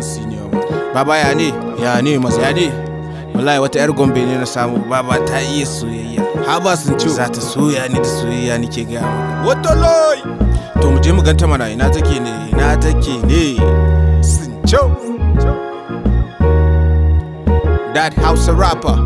senior ma baba ya ne ya ne masa ya ne wallahi wata yar gombe ne na samu baba ta iya soyayya haba sun ce za ta soya ni da soyayya nake ga maka wato loy to mu je mu ganta mana ina take ne ina take ne sun ce that house rapper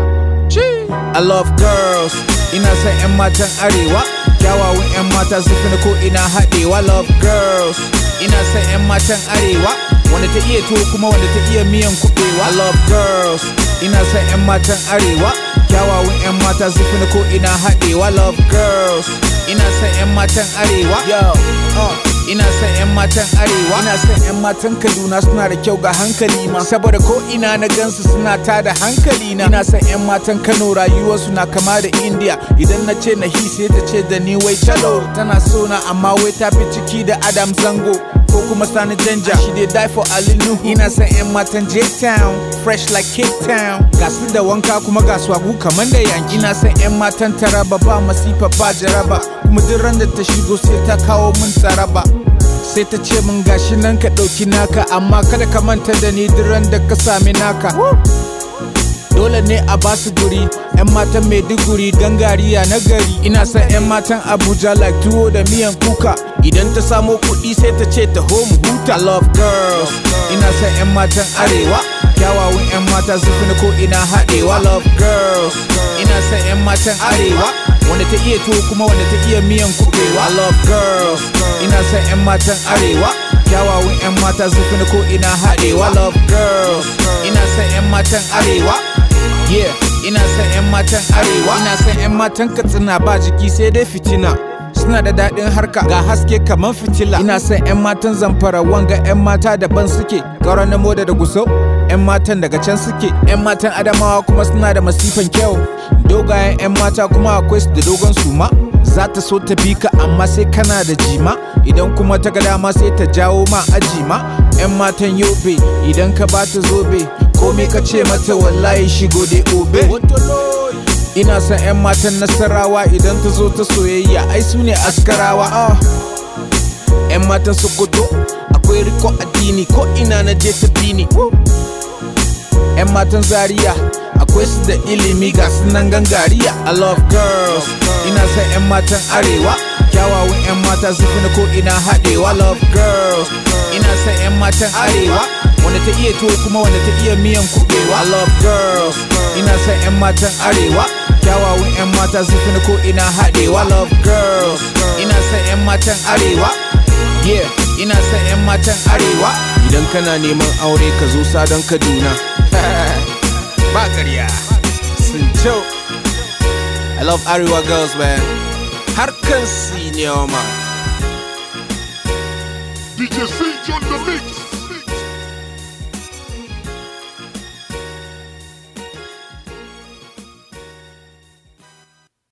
I love girls ina son 'yan matan arewa kyawawan 'yan mata zufi na ko ina haɗewa love girls ina son 'yan matan arewa wanda ta iya tuwo kuma wanda ta iya miyan kuɓewa I love girls ina son 'yan matan arewa kyawawan 'yan mata zufi na ko ina haɗewa love girls ina son 'yan matan arewa yo uh. ina son 'yan matan arewa ina son 'yan matan kaduna suna da kyau ga hankali ma saboda ko ina na gansu suna tada hankali na ina son 'yan matan kano rayuwarsu na kama da india idan na ce na hi sai ta ce da ni wai chalo tana so na amma wai ta fi ciki da adam zango ko kuma sani danja she dey die for alinu ina son 'yan matan j-town fresh like cape town ga su da wanka kuma ga swagu kamar da yanki ina son 'yan matan taraba ba masifa ba jaraba kuma duk ran da ta shigo sai ta kawo min tsaraba sai ta ce min gashi nan ka ɗauki naka amma kada ka manta da ni duk ran da ka sami naka dole ne a basu guri 'yan matan maiduguri gangariya na gari ina son 'yan matan abuja like tuwo da miyan kuka idan ta samo kuɗi sai ta ce ta home huta love girls ina son 'yan matan arewa kyawawan 'yan mata zufi na ko ina haɗewa love girls ina son 'yan matan arewa wanda ta iya tuwo kuma wanda ta iya miyan kuɓewa love girls ina son 'yan matan arewa kyawawan 'yan mata zufi na ko ina haɗewa love girls ina son 'yan matan arewa Yeah, ina son 'yan matan arewa ina son 'yan matan katsina ba jiki sai dai fitina suna da daɗin harka ga haske kamar fitila ina son 'yan matan zamfara wanga 'yan mata daban suke ƙauran na moda da gusau 'yan matan daga can suke 'yan matan adamawa kuma suna da masifan kyau dogayen 'yan mata kuma akwai su da dogon suma za ta so ta bi ka amma sai kana da jima idan kuma ta ga dama sai ta jawo ma ajima 'yan matan yobe idan ka ba ta zobe komai ka ce mata wallahi shigo dai obe ina son 'yan matan nasarawa idan ta zo ta soyayya ai su ne askarawa ah. 'yan matan sokoto akwai riko addini ko ina na je ta bini 'yan matan zaria akwai su da ilimi ga sunan gangariya i love girls ina son 'yan matan arewa kyawawan 'yan mata zufi na ko ina haɗewa love girls ina son 'yan matan arewa wanda ta iya tuwo kuma wanda ta iya miyan kuɓewa I love girls ina son 'yan matan arewa kyawawan 'yan mata zufi na ko ina haɗewa love girls ina son 'yan matan arewa yeah ina son 'yan matan arewa idan kana neman aure ka zo sadon kaduna ba ƙarya sun ce I love Arewa girls man harkan senior man DJ C on the mix.